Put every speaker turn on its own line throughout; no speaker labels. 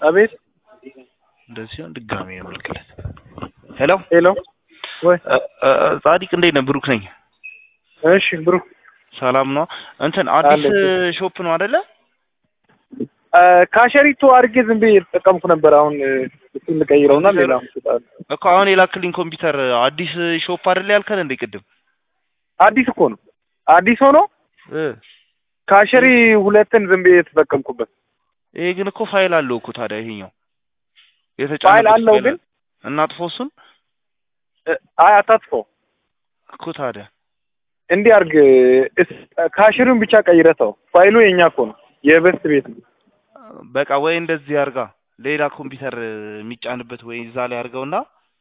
አቤት
እንደዚህ ሲሆን ድጋሜ ያመልክለት። ሄሎ
ሄሎ ወይ
ጻዲቅ እንዴት ነህ? ብሩክ ነኝ።
እሺ ብሩ
ሰላም ነው። እንትን አዲስ
አለሁ።
ሾፕ ነው አይደለ?
ካሸሪቱ አድርጌ ዝም ብዬ የተጠቀምኩ ነበር። አሁን እሱን ልቀይረውና ሌላ እሰጥሃለሁ።
እኮ አሁን የላክልኝ ኮምፒውተር አዲስ ሾፕ አይደለ ያልከን እንዴ ቅድም?
አዲስ እኮ ነው። አዲስ ሆኖ
እ
ካሸሪ ሁለትን ዝም ብዬ የተጠቀምኩበት
ይሄ ግን እኮ ፋይል አለው እኮ ታዲያ ይሄኛው የተጫነበት
ፋይል አለው ግን
እናጥፎ እሱን
እ፣ አይ አታጥፈው።
እኮ ታዲያ
እንዲህ አድርግ። እስ- ካሸሪውን ብቻ ቀይረተው። ፋይሉ የኛ እኮ ነው፣ የበስት ቤት ነው።
በቃ ወይ እንደዚህ አርጋ ሌላ ኮምፒውተር የሚጫንበት ወይ እዛ ላይ አርገውና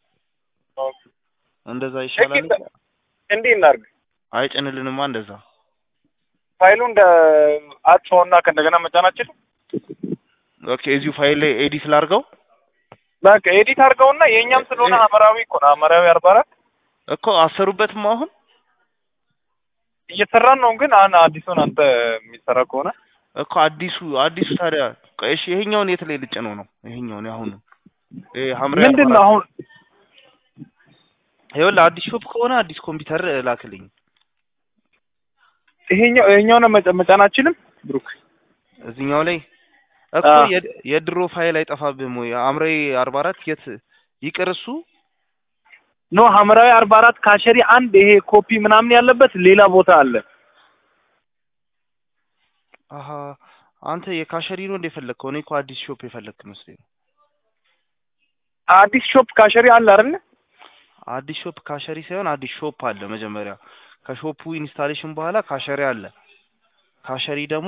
እንደዛ ይሻላል።
እንዲህ እንዲህ እናድርግ።
አይጭንልንማ እንደዛ
ፋይሉ እንደ አጥፈውና ከእንደገና መጫናችን
ኦኬ። እዚሁ ፋይል ላይ ኤዲት ላርገው
በቃ ኤዲት አድርገውና የእኛም ስለሆነ ሐመራዊ እኮ ነው። ሐመራዊ አርባ አራት
እኮ አሰሩበትም አሁን
እየሰራን ነው። ግን አሁን አዲሱን አንተ የሚሰራ ከሆነ
እኮ አዲሱ አዲሱ ታዲያ ቆይ እሺ፣ ይሄኛውን የት ላይ ልጭነው ነው? ይሄኛውን አሁን ይሄ ሐምራዊ
ምንድን ነው አሁን
ይኸውልህ አዲስ ሾፕ ከሆነ አዲስ ኮምፒውተር ላክልኝ።
ይሄኛው ይሄኛውን መጫ- መጫናችንም ብሩክ
እዚህኛው ላይ እኮ
አዎ።
የድ- የድሮ ፋይል አይጠፋብህም ወይ? ሐምራዊ አርባ አራት የት ይቅር እሱ
ኖ ሐመራዊ አርባ አራት ካሸሪ አንድ ይሄ ኮፒ ምናምን ያለበት ሌላ ቦታ አለ።
አሀ አንተ የካሸሪ ነው እንደ የፈለግከው? እኔ እኮ አዲስ ሾፕ የፈለግክ መስሎኝ ነው።
አዲስ ሾፕ ካሸሪ አለ አይደል?
አዲስ ሾፕ ካሸሪ ሳይሆን አዲስ ሾፕ አለ መጀመሪያ። ከሾፑ ኢንስታሌሽን በኋላ ካሸሪ አለ። ካሸሪ ደግሞ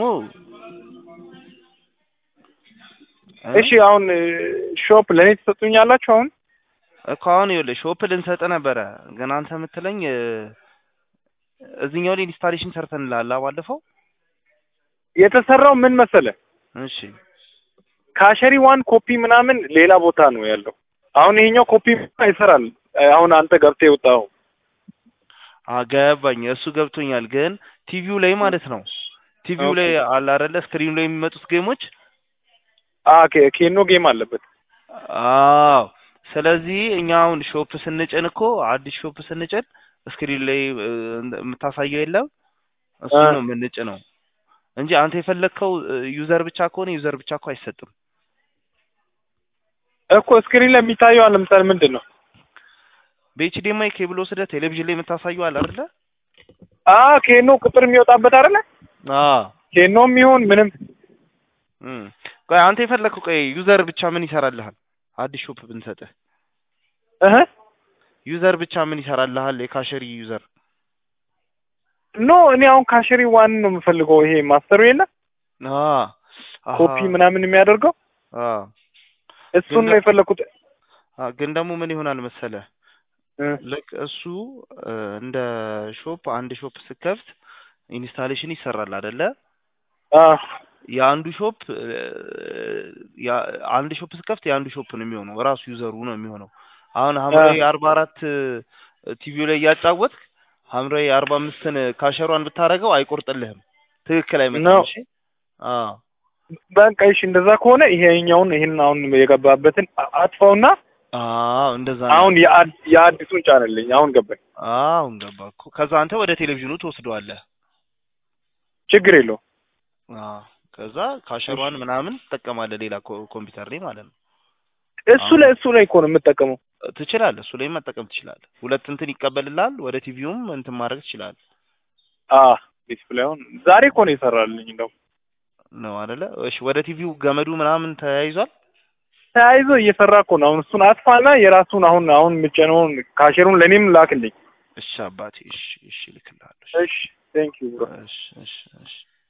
እ?
እሺ አሁን ሾፕ ለእኔ ትሰጡኛላችሁ? አሁን
እኮ አሁን ይኸውልህ ሾፕ ልንሰጥ ነበረ፣ ግን አንተ የምትለኝ እ፣ እዚህኛው ላይ ኢንስታሌሽን ሰርተንልሃል ባለፈው።
የተሰራው ምን መሰለ
እሺ
ካሸሪ ዋን ኮፒ ምናምን ሌላ ቦታ ነው ያለው። አሁን ይሄኛው ኮፒ ይሰራል። አሁን አንተ ገብተህ የወጣው
አገባኝ፣ እሱ ገብቶኛል። ግን ቲቪው ላይ ማለት ነው ቲቪው
ኦኬ።
ላይ አለ አይደለ ስክሪኑ ላይ የሚመጡት ጌሞች
አ ኬ- ኬኖ ጌም አለበት።
አዎ ስለዚህ እኛ አሁን ሾፕ ስንጭን እኮ አዲስ ሾፕ ስንጭን ስክሪን ላይ እ፣ የምታሳየው የለም እሱ
አ።
ነው የምንጭ ነው እንጂ አንተ የፈለግከው ዩዘር ብቻ ከሆነ ዩዘር ብቻ እኮ አይሰጥም።
እኮ ስክሪን ላይ የሚታየው አለ ለምሳሌ ምንድን ነው?
በኤችዲኤምአይ ኬብል ወስደህ ቴሌቪዥን ላይ የምታሳየው አለ አይደለ?
አ ኬኖ ቁጥር የሚወጣበት አይደለ?
አዎ
ኬኖም ይሁን ምንም
እም። ቆይ አንተ የፈለግከው ቆይ ዩዘር ብቻ ምን ይሰራልሃል? አዲስ ሾፕ ብንሰጥህ
እህ
ዩዘር ብቻ ምን ይሰራልሃል? የካሸሪ ዩዘር
ኖ እኔ አሁን ካሸሪ ዋን ነው የምፈልገው። ይሄ ማስተሩ የለም
አ አሃ፣
ኮፒ ምናምን የሚያደርገው
አ
እሱን
ግን
ነው የፈለኩት።
አ ግን ደግሞ ምን ይሆናል መሰለህ
እ
ልክ እሱ እ፣ እንደ ሾፕ አንድ ሾፕ ስከፍት ኢንስታሌሽን ይሰራል አይደለ?
አ
የአንዱ ሾፕ እ፣ ያ- አንድ ሾፕ ስከፍት የአንዱ ሾፕ ነው የሚሆነው ራሱ ዩዘሩ ነው የሚሆነው። አሁን ሐምራዊ አርባ አራት ቲቪው ላይ እያጫወትክ ሐምራዊ አርባ አምስትን ካሸሯን ብታደርገው አይቆርጥልህም። ትክክል አይመጣም።
ነው።
እሺ አዎ
በቃ እሺ፣ እንደዛ ከሆነ ይሄኛውን ይሄን አሁን የገባበትን አ- አጥፋውና
አዎ እንደዛ ነው።
አሁን የአድ- የአዲሱን ጫንልኝ። አሁን ገባኝ።
አሁን ገባ እኮ። ከዛ አንተ ወደ ቴሌቪዥኑ ትወስደዋለህ።
ችግር የለውም።
አዎ ከዛ ካሸሯን ምናምን ትጠቀማለህ ሌላ ኮ- ኮምፒውተር ላይ ማለት ነው።
እሱ ላይ እሱ ላይ እኮ ነው የምጠቀመው።
ትችላለህ። እሱ ላይ መጠቀም ትችላለህ። ሁለት እንትን ይቀበልልሃል። ወደ ቲቪውም እንትን ማድረግ ትችላለህ
አ ዲስፕሌውን ዛሬ እኮ ነው የሰራልኝ። እንደው
ነው አይደለ? እሺ ወደ ቲቪው ገመዱ ምናምን ተያይዟል።
ተያይዞ እየሰራ እኮ ነው። አሁን እሱን አጥፋና የራሱን አሁን አሁን የምጨነውን ካሸሩን ለእኔም ላክልኝ።
እሺ አባቴ፣ እሺ እሺ፣ እልክልሃለሁ።
እሺ ቴንክ ዩ ብሮ።
እሺ እሺ እሺ